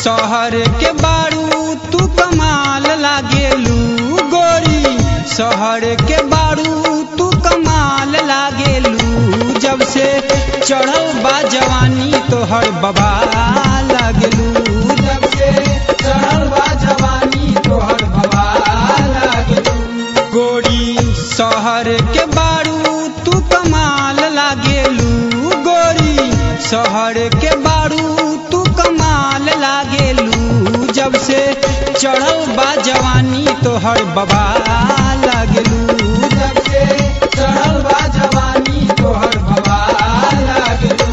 शहर के बारू तू कमाल लागेलू गोरी शहर के बारू तू कमाल लागेलू जब से चढ़ल बा जवानी तोहर बबा लागेलू जब से चढ़ल बा जवानी तोहर बबा लागेलू गोरी शहर के बारू तू कमाल लागेलू गोरी शहर के बारू तू कमाल लागेलू जब से चढ़ल बा जवानी तोहर बबा लागेलू जब से चढ़ल बा जवानी तोहर बबा लागेलू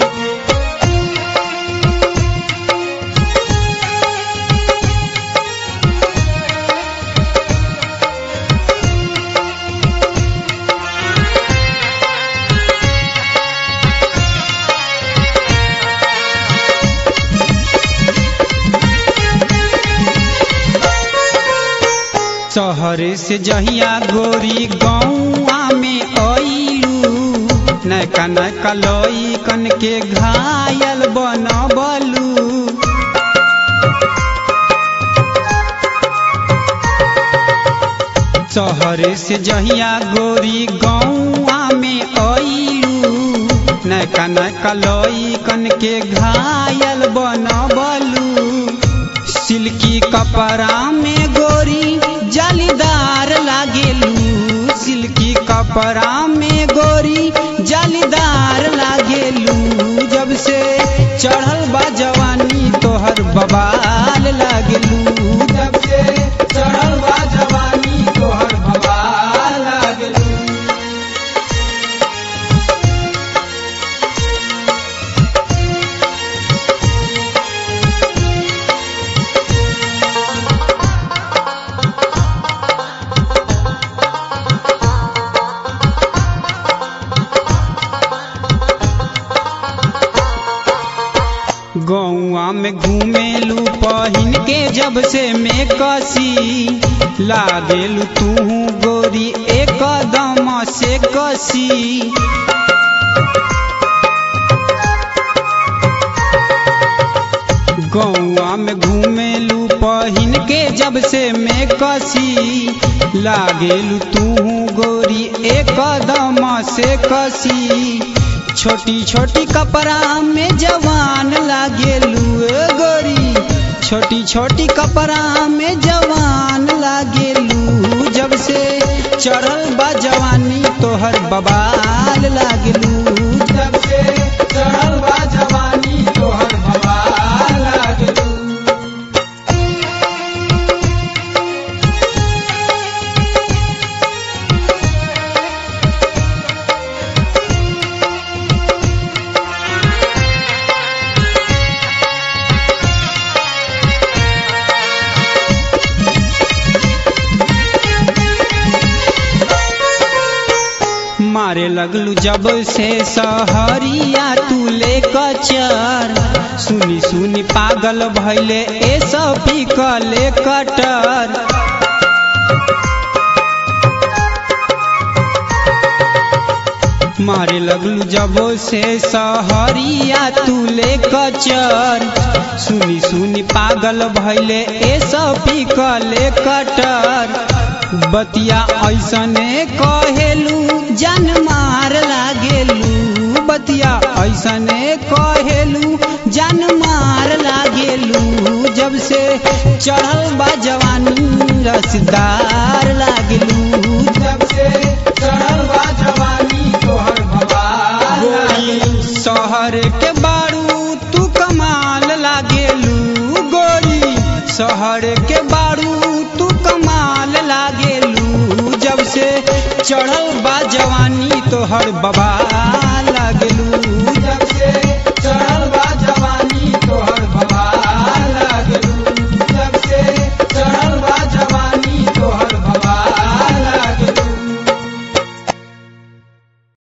शहर से जहिया गोरी गौआ में अइलू नैका नैका लई कन के घायल बनबलू शहर से जहिया गोरी गौआ में अइलू नैका नैका लई कन के घायल बनबलू सिल्की कपड़ा में गोरी जालीदार लागेलू सिल्की कपड़ा में गोरी जालीदार लागेलू जब से चढ़ल बा जवानी तोहर बबाल लागेलू जब से चढ़ल बा जवानी तोहर बबाल लागेलू गौआ में घूमेलू पहिन के जब से मैं कसी लागेलू तू गोरी एक दम से कसी गौआ में घूमेलू पहिन के जब से मैं कसी लागेलू तू गोरी एक दम से कसी छोटी छोटी कपड़ा में जवान लागेलू ए गोरी छोटी छोटी कपड़ा में जवान लागेलू जब से चढ़ल बा जवानी तोहर बबाल लागेलू जब से चढ़ल बा जवानी तोहर बबाल लागेलू मारे लगलू जब से सहरिया तू ले कचर सुनी सुनी पागल भैले ए सब कले कटर मारे लगलू जब से सहरिया तू ले कचर सुनी सुनी पागल भैले ए सब कले कटर बतिया ऐसने कहेलू जन मार लागेलू बतिया ऐसने कहेलू जन मार लागेलू जब से चढ़ल बा जवानी रसदार लागेलू जब से चढ़ल बा जवानी तोहर गोरी शहर के बारू तू कमाल लागेलू गोरी शहर के बारू तू कमाल लागेलू जब से चढ़ल बा जवानी तोहर बबा